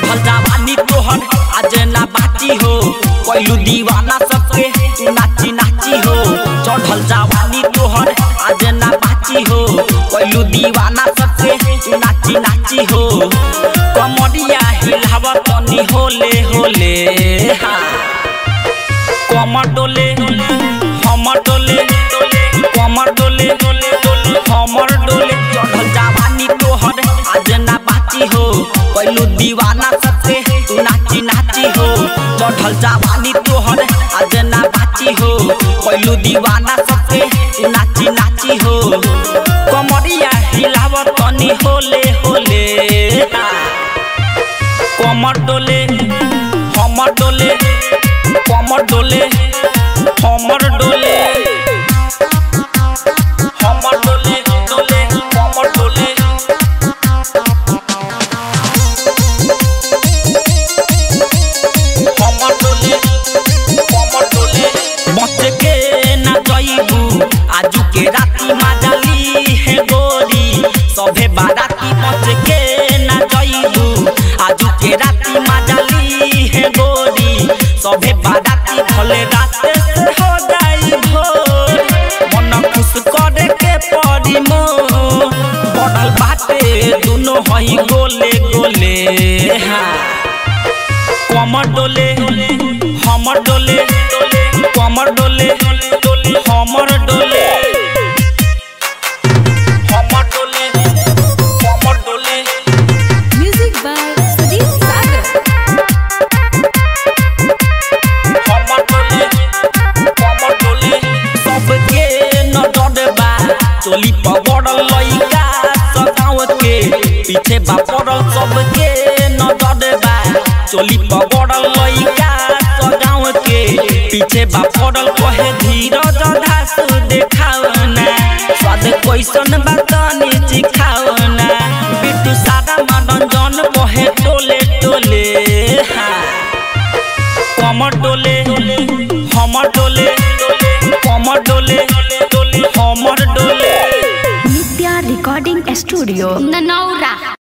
चढ़ल जवानी तोहर आज ना बाची हो कैलू दीवाना सबके तू नाची नाची हो चढ़ल जवानी तोहर आज ना बाची हो कैलू दीवाना सबके तू नाची नाची हो कमरिया हिलाव तनी होले होले हाँ कमर डोले हमर डोले कमर डोले हमर डोले चढ़ल जवानी तोहर आज ना बाची हो कैलू दीवाना सबसे तू नाची नाची हो चढ़ल जवानी तोहर आज ना बाची हो कैलू दीवाना सबसे तू नाची नाची हो कमरिया हिलाव तनी होले होले कमर डोले हमर डोले कमर डोले हमर डोले हमर डोले डोले कमर डोले हमर डोले कमर डोले बच के ना जइबू आजू के राती माजाली है गोरी सभे बाराती बच के ना जइबू आजू के राती माजाली है गोरी सभे बाराती भले रात से हो जाई भोर मन खुश करे के पड़ी मोर बढ़ल बाटे दुनो हई गोले गोले हाँ कमर डोले हमर डोले कमर डोले हमर डोले हमर डोले कमर डोले Music by Sadeep Sagar. हमर डोले कमर डोले सबके नजर बा चोली पगड़ल लइका सगाव के पीछे बा पड़ल सबके नजर बा चोली पगड़ल लइका सगाव के पीछे बा पड़ल कहे धीरज धास देखाव ना स्वाद कैसन बा तनी चिखाव ना बिट्टू सादा मनोरंजन कहे टोले टोले हाँ कमर डोले हमर डोले कमर डोले हमर डोले Nitya Recording Studio. Nanaura.